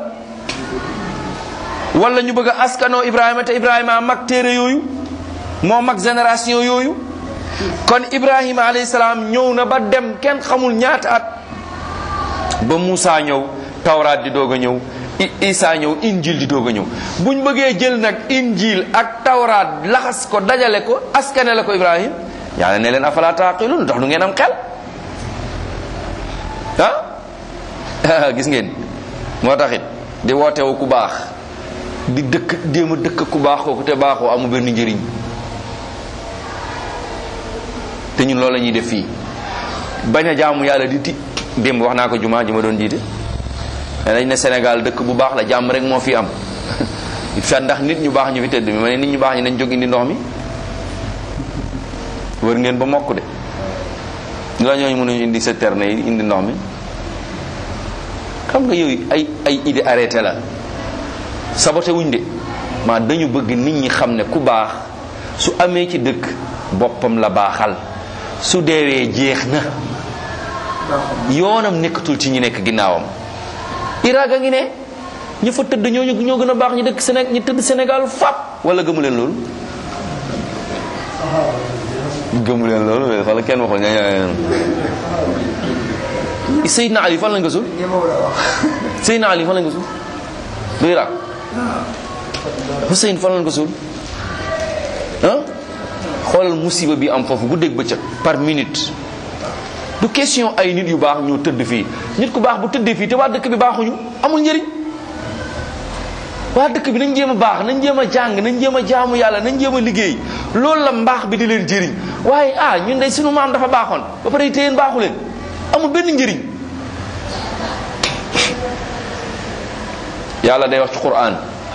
wala ñu bëgg a askanoo ibrahima te ibrahima mag téere yooyu moo mag génération yooyu kon ibrahima alayhi salaam ñëw na ba dem kenn xamul ñaata at ba Moussa ñëw tawraat di doog a ñëw Isa ñëw injil di doog a ñëw buñ bëggee jël nag injil ak tawraat laxas ko dajale ko askane la ko ibrahim yàlla ne leen afala taqilun ndax du ngeen am xel ah gis ngeen moo taxit di wootewu ku baax di dëkk jéem a dëkk ku baax kooku te baaxoo amu benn njëriñ te ñun loolu la ñuy def fii bañ a jaamu yàlla di ti démb wax naa ko jumaa ji ma doon jiite mais dañ ne Sénégal dëkk bu baax la jàmm rek moo fi am fa ndax nit ñu baax ñu fi tëdd mi ma ne nit ñu baax ñi nañ jóg indi ndox mi wër ngeen ba mokk de ñu la ñooñu mënuñu indi citerne yi indi ndox mi xam nga yooyu ay ay idée arrêté la saboté wuñ de maa dañu bëgg nit ñi xam ne ku baax su amee ci dëkk boppam la baaxal su deewee jeex na yoonam nekkatul ci ñi nekk ginnaawam Irak a ngi ne ñi fa tëdd ñooñu ñoo gën a baax ñi dëkk Sénégal ñi tëdd Sénégal fap wala gëmu leen loolu gëmu leen loolu wala kenn waxul ña Seydina Ali fan lañ ko suul Seydina Ali fan lañ ko suul du Irak Hussein fan lañ ko suul ah xoolal musiba bi am foofu guddeeg bëccëg par minute du question ay nit yu baax ñoo tëdd fii nit ku baax bu tëddee fii te waa dëkk bi baaxuñu amul njëriñ waa dëkk bi nañ jéem a baax nañ jéem a jàng nañ jéem a jaamu yàlla nañ jéem a liggéey loolu la mbaax bi di leen jëriñ waaye ah ñun de sunu maam dafa baaxoon ba pare te yéen baaxu leen amul benn njëriñ yàlla day wax ci quran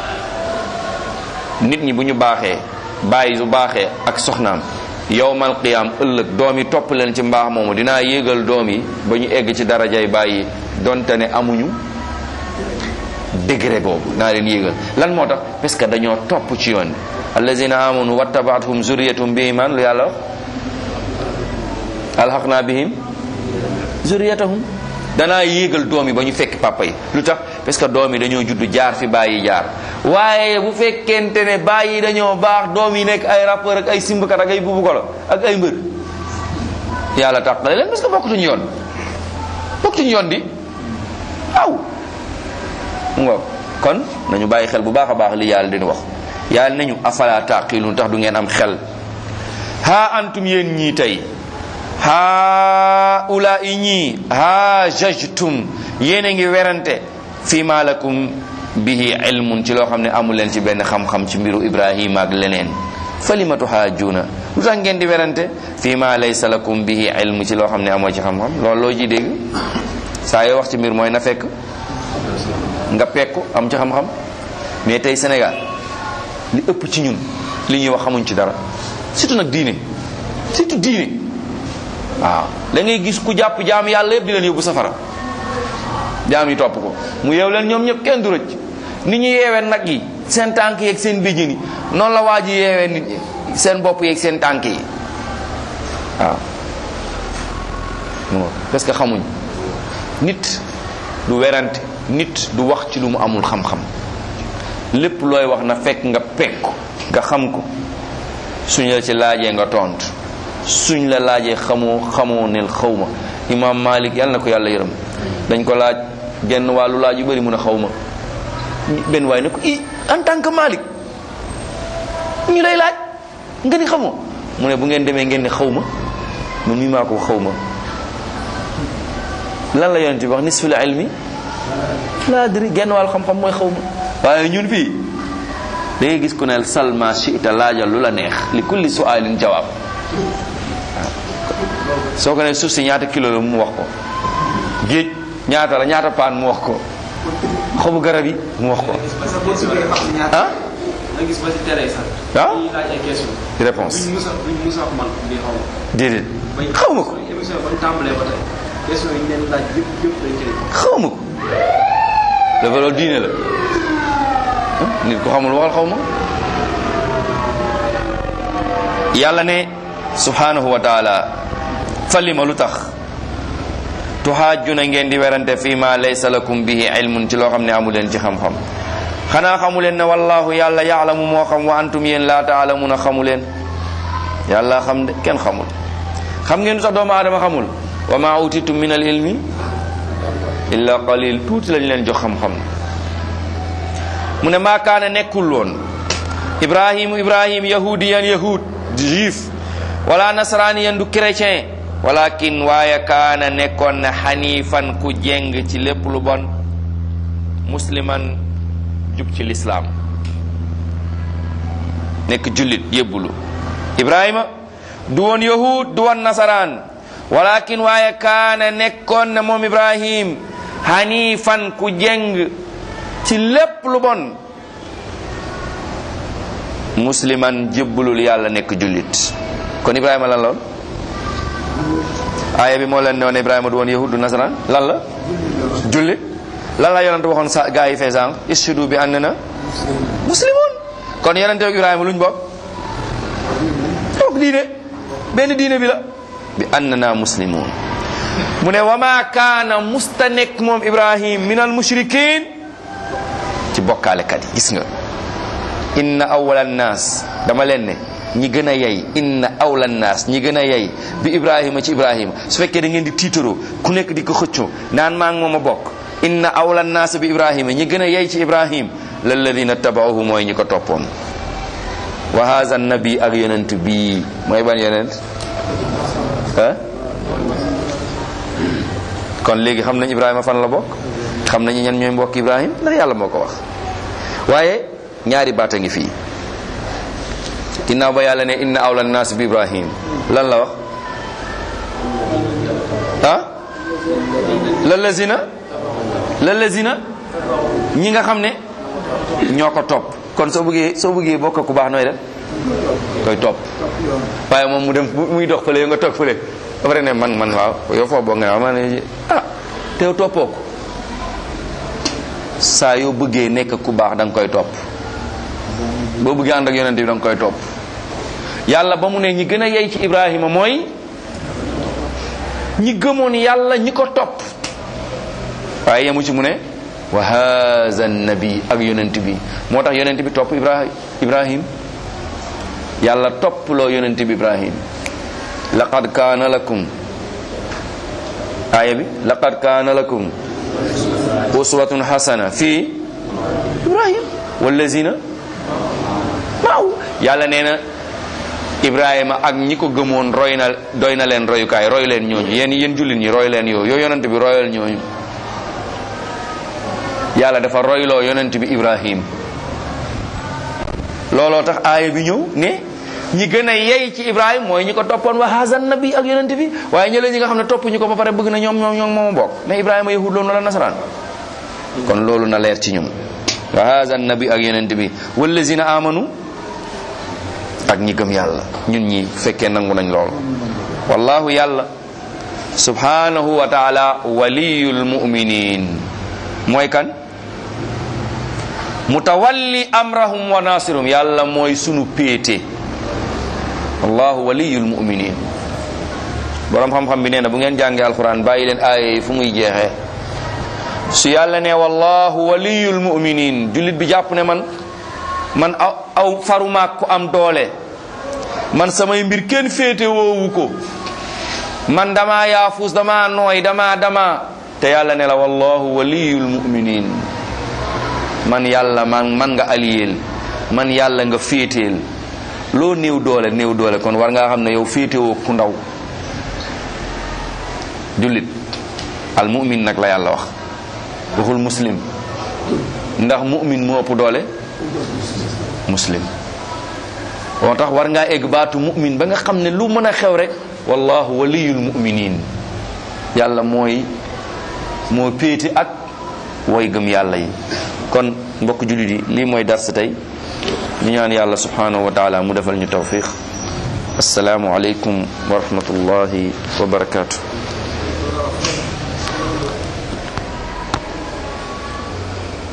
nit ñi bu ñu baaxee bàyyi su baaxee ak soxnaam yowmal qiyaam ëllëg doom yi topp leen ci mbaax moomu dinaa yéegal doom yi ba ñu egg ci darajay bàyyi donte ne amuñu degré boobu naa leen yéegal lan moo tax parce que dañoo topp ci yoon bi allazina amanu wattabaathum zurriyatum bi iman lu yàlla wax alhaqna bihim zurriyatahum danaa yéegal doom yi ba ñu fekk papa yi lu tax parce que doom yi dañoo judd jaar fi bàyyi jaar waaye bu fekkente ne bàyyi dañoo baax doom yi nekk ay rappeur ak ay simbakat ak ay bubukolo ak ay mbër yàlla tàqale leen parce que bokkutuñu yoon bokkutuñu yoon di aw mu ngoog kon nañu bàyyi xel bu baax a baax li yàlla dina wax yàlla nañu afala taqilun tax du ngeen am xel ha antum yéen ñii tey ha ula i ñii ha jajtum yéen a ngi werante fi ma lakum bihi ilmun ci loo xam ne amu leen ci benn xam-xam ci mbiru ibrahima ak leneen falimatu haajuuna lu tax ngeen di werante fi ma laysa lakum bihi ilmu ci loo xam ne amoo ci xam-xam loolu loo ji dégg saa yoo wax ci mbir mooy na fekk nga pekku am ci xam-xam mais tey Sénégal li ëpp ci ñun li ñuy wax xamuñ ci dara surtout nag diine surtout diine waaw da ngay gis ku jàpp jaam yàlla yëpp di leen yóbbu safara jaam yi topp ko mu yeew leen ñoom ñëpp kenn du rëcc ni ñu yeewee nag yi seen tànk yeeg seen béjjën yi noonu la waa ji yeewee nit ñi seen bopp yeeg seen tànk yi waaw parce que xamuñ nit du werante nit du wax ci lu mu amul xam-xam lépp looy wax na fekk nga pekk nga xam ko suñ la ci laajee nga tontu suñ la laajee xamoo xamoo nel xawma imam malik yàlla na ko yàlla yërëm dañ ko laaj genn wàllu laaj yu bëri mun a xawma benn waay ne ko i en tant que malik ñu lay laaj nga ni xamoo mu ne bu ngeen demee ngeen ne xawma man mi maa ko xawma lan la yonent bi wax nisful ilmi laa adri genn wàllu xam-xam mooy xawma waaye ñun fii da ngay gis ku ne salma chita laajal lu la neex li kulli sualin jawaab soo ko ne suuf si ñaata kilo la mu wax ko géej ñaata la ñaata paan mu wax ko xobu garab yi mu wax ko ah nga gis ba ci télé sax. ah ñuy laaj ay question. réponse buñ musa buñ musa man di xaw ma. déedéet xaw ma ko émission bañ tàmbalee ba tey question yi ñu leen laaj yëpp yëpp dañ cay. xaw ma ko dafa loolu diine la ah, nit ko xamul waxal xaw ma yàlla ne subhanahu wa taala falima lu tax tuhaajuna ngeen di werante fii ma laysa lakum bihi ilmun ci loo xam ne amu leen ci xam-xam xanaa xamu leen ne wallahu yàlla yaalamu moo xam wa antum yéen laa taalamuna xamu leen yàlla xam de kenn xamul xam ngeen lu tax doomu aadama xamul wa ma utitum min al ilmi illa qalil tuuti lañ leen jox xam-xam mu ne maa kaana nekkul woon ibrahimu ibrahim yahudiyan yahud juif wala nasraniyan du chrétien walakin waaye kaana nekkoon na xanifan ku jeng ci lépp lu bon musliman jub ci lislaam nekk jullit yébbulu ibrahima du woon yahud du woon nasaraan walakin waaye kaana nekkoon na moom ibrahim hanifan ku jeng ci lépp lu bon musliman jébbulul yàlla nekk jullit kon ibrahima lan lool aaya bi moo leen ne woon ibrahima du woon yahud du nasaraan lan la jullit lan la yonente waxoon sa gaa yi fee sànq ishudu bi ànd na muslimoon kon yonente ak ibrahima luñ bokk bokk diine benn diine bi la bi ànd na muslimoon mu ne wa ma kaana musta nekk moom ibrahim min al mushrikin ci bokkaalekat yi gis nga inna awwala naas dama leen ne ñi gën a yey inna awla naas ñi gën a yey bi ibrahima ci ibrahima su fekkee da ngeen di tiitaroo ku nekk di ko xëccoo naan maa ngi moom a bokk inna awla naas bi ibrahima ñi gën a yey ci ibrahim lalladina tabauhu mooy ñi ko toppoon wa haza nabi ak yonent bii mooy ban yonent ah kon léegi xam nañ ibrahima fan la bokk xam nañu ñan ñooy mbokk ibrahim ndax yàlla moo ko wax waaye ñaari baata ngi fii ginnaaw ba yàlla ne inna awla naas bi ibrahim lan la wax ah lalazina lalazina ñi nga xam ne ñoo ko topp kon soo bëggee soo bëggee bokk ku baax nooy def koy topp waaye moom mu dem muy dox fële nga toog fële ba pare ne man man waaw yow foo bokk nga ne waaw ma ne ah te yow toppoo ko saa yoo bëggee nekk ku baax da nga koy topp boo bëggee ànd ak yonent bi da nga koy topp yàlla ba mu ne ñi gën a yey ci Ibrahima mooy ñi gëmoon yàlla ñi ko topp waaye yemu ci mu ne wa haza nabi ak yonent bi moo tax yonent bi topp Ibrahim Ibrahim yàlla topp loo yonent bi Ibrahim laqad kaana lakum aaya bi laqad kaana lakum uswatun hasana fi Ibrahim wallazina maaw yàlla nee na Ibrahima ak ñi ko gëmoon roy na doy na leen royukaay roy leen ñooñu yéen yéen jullit ñi roy leen yow yow yonent bi royal ñooñu yàlla dafa royloo yonent bi Ibrahim looloo tax aaya bi ñëw ne ñi gën a yey ci Ibrahim mooy ñi ko toppoon wa hazan nabi ak yonent bi waaye ñële ñi nga xam ne topp ñu ko ba pare bëgg na ñoom ñoom ñoom mooma bokk ne Ibrahima yahud loolu na la nasaraan kon loolu na leer ci ñoom wa hazan nabi ak yonent bi wallazina amanu ak ñi gëm yàlla ñun ñi fekkee nangu nañ loolu wallahu yàlla subhanahu wa taala waliyul muminin mooy kan mutawalli amrahum wa nasirum yàlla mooy sunu péete wallahu waliyul muminin borom xam-xam bi nee na bu ngeen jàngee alquran bàyyi leen aaya yi fu muy jeexee su yàlla ne wallahu waliyul muminin jullit bi jàpp ne man man aw aw farumaak ku am doole man samay mbir kenn féete woowu ko man dama yaafus dama nooy dama dama te yàlla ne la wallahu waliyul muminin man yàlla man man nga aliyeel man yàlla nga féeteel loo néew doole néew doole kon war ngaa xam ne yow féetewoo ku ndaw jullit al mumin nag la yàlla wax waxul muslim ndax mumin moo ëpp doole muslim moo tax war ngaa egg baatu mu'min ba nga xam ne lu mën a xew rek wallahu waliyul mu'minin yàlla mooy moo péete ak way gëm yàlla yi kon mbokk jullit yi lii mooy dars tey ñu ñaan yàlla subhanahu wa taala mu defal ñu tawfiq assalaamu aleykum wa rahmatullahi wa barakatuh